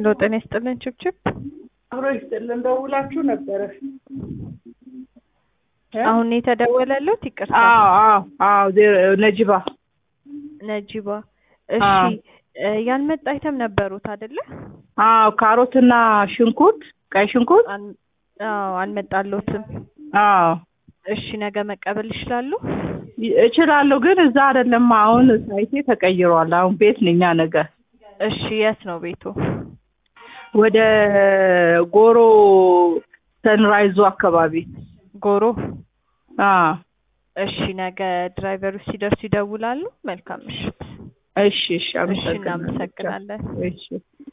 ሄሎ ጤና ይስጥልን ችብችብ አብሮ ይስጥልን። ደውላችሁ ነበረ? አሁን የተደወለለት ይቅርታ አዎ አዎ አዎ ዜ- ነጂባ ነጂባ እሺ አዎ። እ ያልመጣ አይተም ነበሩት አይደለ አዎ ካሮትና ሽንኩርት፣ ቀይ ሽንኩርት። አል- አዎ አልመጣሎትም አዎ እሺ ነገ መቀበል ይችላሉ ይ- እችላለሁ፣ ግን እዛ አይደለም። አሁን ሳይቴ ተቀይሯል። አሁን ቤት ነኝ ነገ እሺ የት ነው ቤቱ ወደ ጎሮ ሰንራይዙ አካባቢ። ጎሮ አዎ እሺ ነገ ድራይቨሩ ሲደርሱ ይደውላሉ መልካም ምሽት እሺ እሺ፣ እሺ አመሰግናለሁ። እናመሰግናለን እሺ